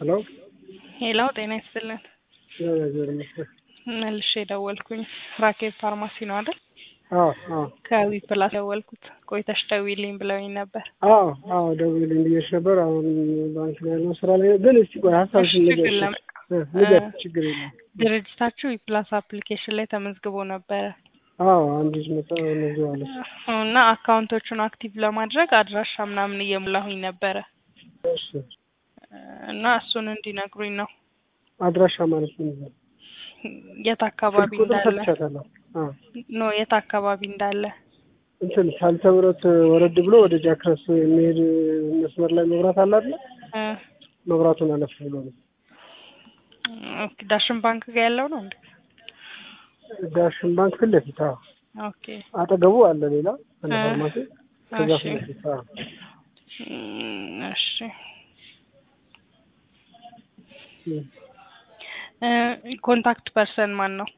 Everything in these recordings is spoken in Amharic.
ሄሎ ሄሎ ጤና ይስጥልን። እግዚአብሔር ይመስገን። መልሼ የደወልኩኝ ራኬብ ፋርማሲ ነው አይደል? አዎ አዎ ከዊ ፕላስ ደወልኩት። ቆይተሽ ደውዪልኝ ብለውኝ ነበር። አዎ አዎ ደውዪልኝ ብዬሽ ነበር። አሁን ባንክ ላይ ያለው ስራ ላይ ግን እስቲ ቆይ ሀሳብሽን እሺ፣ ንገሪኝ። ችግር የለም። እ ንገሪኝ፣ ችግር የለም። ድርጅታችሁ ዊፕላስ አፕሊኬሽን ላይ ተመዝግቦ ነበረ አዎ አንድ ልጅ መጣ እነዚህ አለች። እና አካውንቶቹን አክቲቭ ለማድረግ አድራሻ ምናምን እየሞላሁኝ ነበረ እሺ እና እሱን እንዲነግሩኝ ነው አድራሻ ማለት ምን ነው? የት አካባቢ ስልክ ቁጥር እንዳለ ሰጥቻታለሁ። አዎ ኖ የት አካባቢ እንዳለ እንትን ሳልተ ምሕረት ወረድ ብሎ ወደ ጃክረስ የሚሄድ መስመር ላይ መብራት አለ አይደል? እ መብራቱን አለፍ ብሎ ነው። ኦኬ ዳሽን ባንክ ጋር ያለው ነው እንዴ? ዳሽን ባንክ ፊት ለፊት አዎ። ኦኬ አጠገቡ አለ ሌላ አንድ እ ፋርማሲ ከዛ እሺ ፊት ለፊት አዎ። እም፣ እሺ እም። እ ኮንታክት ፐርሰን ማን ነው?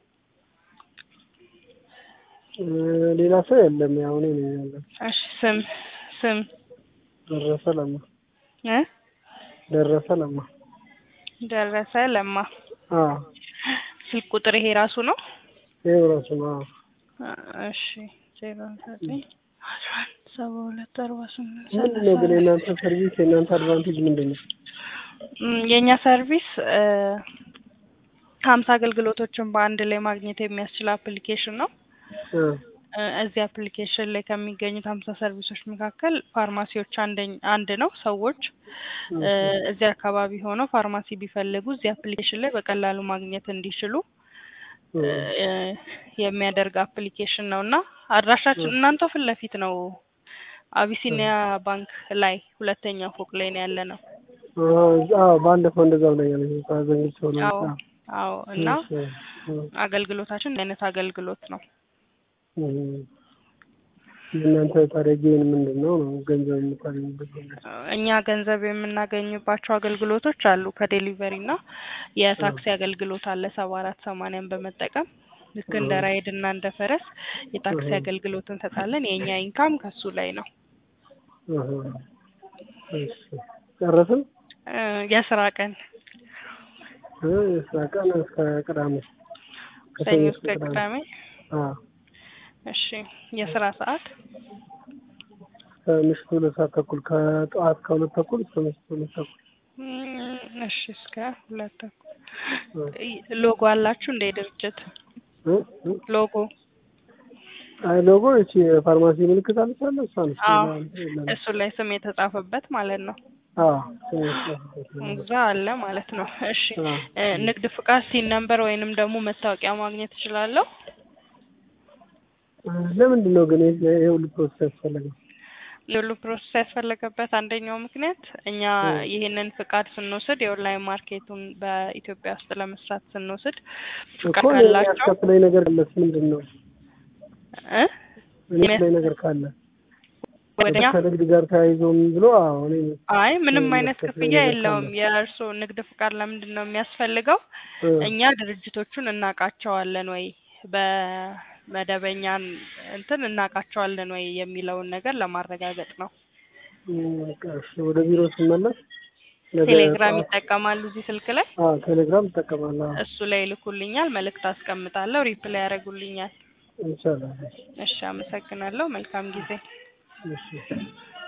እ ሌላ ሰው የለም። ያው እኔ ነኝ ያለው። እሺ ስም ስም ደረሰ ለማ እ ደረሰ ለማ ደረሰ ለማ አዎ ስልክ ቁጥር ይሄ ራሱ ነው? ይኸው ራሱ ነው። አዎ እሺ ዜሮ ዘጠኝ አስራ አንድ ሰባ ሁለት አርባ ስምንት ምንድን ነው ግን የእናንተ ሰርቪስ የእናንተ አድቫንቴጅ ምንድን ነው? እም፣ የእኛ ሰርቪስ እ ሀምሳ አገልግሎቶችን በአንድ ላይ ማግኘት የሚያስችል አፕሊኬሽን ነው። እ እ እዚህ አፕሊኬሽን ላይ ከሚገኙት ሀምሳ ሰርቪሶች መካከል ፋርማሲዎች አንደኝ አንድ ነው። ሰዎች እ እዚህ አካባቢ ሆነው ፋርማሲ ቢፈልጉ እዚህ አፕሊኬሽን ላይ በቀላሉ ማግኘት እንዲችሉ እ እ የሚያደርግ አፕሊኬሽን ነው እና አድራሻችን እናንተው ፊት ለፊት ነው። አቢሲኒያ ባንክ ላይ ሁለተኛ ፎቅ ላይ ነው ያለ ነው። አዎ ባለፈው እንደዛ ብለኛለች። ዘንግቼ ሰው ነው። አዎ አዎ እና እሺ፣ እ አገልግሎታችን እንዲህ አይነት አገልግሎት ነው። እ የእናንተ ታዲያ ጌን ምንድን ነው ነው ገንዘብ የምታገኙበት መንገድ? እኛ ገንዘብ የምናገኝባቸው አገልግሎቶች አሉ። ከዴሊቨሪ እና የታክሲ አገልግሎት አለ ሰባ አራት ሰማንያን በመጠቀም ልክ እንደ ራይድ እና እንደ ፈረስ የታክሲ አገልግሎት እንሰጣለን። የእኛ ኢንካም ከሱ ላይ ነው። እህ እሺ ጨረስን? እ የስራ ቀን እ የስራ ቀን እስከ ቅዳሜ ሰኞ እስከ ቅዳሜ። አዎ እሺ የስራ ሰዓት ከምሽቱ ሁለት ሰዓት ተኩል ከጠዋት ከሁለት ተኩል እስከ ምሽቱ ሁለት ተኩል እም፣ እሺ እስከ ሁለት ተኩል እ ሎጎ አላችሁ እንደ ድርጅት እ እ ሎጎ? አይ ሎጎ እቺ የፋርማሲ ምልክት አለች አለ እሷ ነች። አዎ ሌላ የለም። እሱ ላይ ስም የተጻፈበት ማለት ነው። አዎ ትንሽ ነው። እዛ አለ ማለት ነው። እሺ አዎ። እ ንግድ ፍቃድ ሲን ነምበር ወይንም ደግሞ መታወቂያ ማግኘት እችላለሁ? እ ለምንድን ነው ግን ይሄ ይሄ ሁሉ ፕሮሰስ ያስፈለገው? ሁሉ ፕሮሰስ ያስፈለገበት አንደኛው ምክንያት እኛ እ ይህንን ፍቃድ ስንወስድ የኦንላይን ማርኬቱን በኢትዮጵያ ውስጥ ለመስራት ስንወስድ እኮ ፍቃድ እኔ ካላቸው ያስከፍለኝ ነገር ካለስ ምንድን ነው? እ እኔ ላይ ነገር ካለ ወደኛ ከንግድ ጋር ተያይዞ ምን ብሎ አዎ እኔ አይ ምንም እ አይነት የሚያስከፍለኝ ክፍያ ነገር የለውም። ካለ የእርስዎ ንግድ ፍቃድ ለምንድን ነው የሚያስፈልገው? እ እኛ ድርጅቶቹን እናውቃቸዋለን ወይ በመደበኛ እንትን እናውቃቸዋለን ወይ የሚለውን ነገር ለማረጋገጥ ነው። እ በቃ እሺ ወደ ቢሮ ስመለስ ነገ ቴሌግራም ጠዋት ይጠቀማሉ እዚህ ስልክ ላይ አዎ ቴሌግራም እጠቀማለሁ። አዎ እሱ ላይ ይልኩልኛል፣ መልእክት አስቀምጣለሁ፣ ሪፕላይ ያደርጉልኛል። ይቻላል። እሺ አመሰግናለሁ። መልካም ጊዜ። እሺ